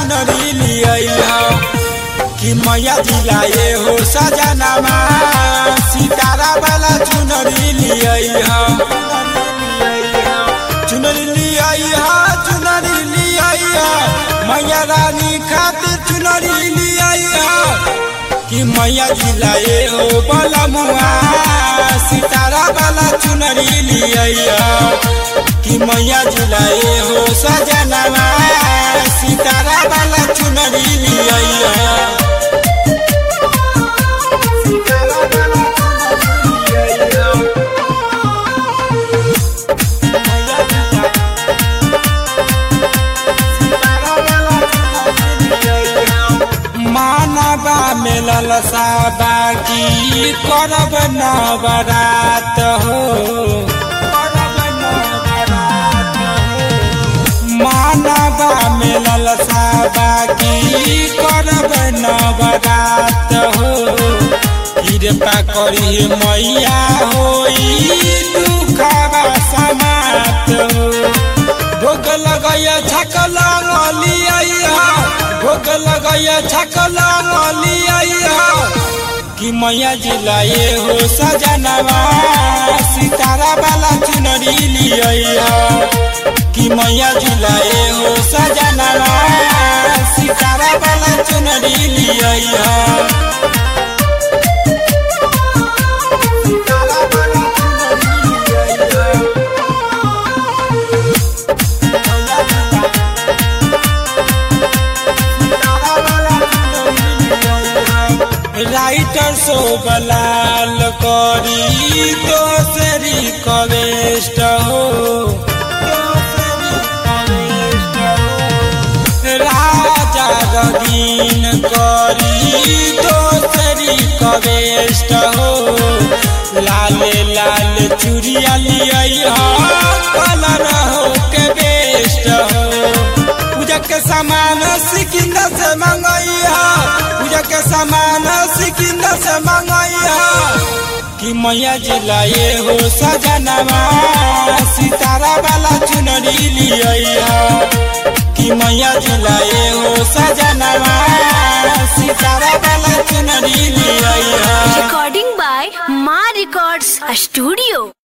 चुनरी लिया कि मैया जिलाए हो सजनामा सितारा वाला चुनरी लिया चुनरी लिया चुनरी लिया मैया रानी खातिर चुनरी लिया कि मैया जिलाए हो बलमुआ सितारा वाला चुनरी लिया कि मैया जिलाए हो सजनामा सितारा वाला चुनरी लिया मानवा में ललसा बाकी करब नवरात हो मानवा में ललसा बाकी करब नवरात हो कृपा करी मैया होई दुखवा समात हो भोग लगैया छकला लिया भोग लगैया छकला लिया कि मैया जिलाए हो सजनवा सितारा वाला चुनरी लिया कि मैया जिलाए हो सजनवा सितारा वाला चुनरी लिया राइटर शोभलाल करी दोसरी कवेस्ट हो राजा रगीन करी दोसरी कवेस्ट हो लाले लाल चुरिया लिया कलर हो के बेस्ट हो पूजा के सामान सिकिंदा से मंगैया पूजा के सामान सिकिंदा से मंगैया कि मैया जिलाए हो सजनवा सितारा वाला चुनरी लिया कि मैया जिलाए हो सजनवा सितारा वाला चुनरी लिया Recording by Ma Records Studio.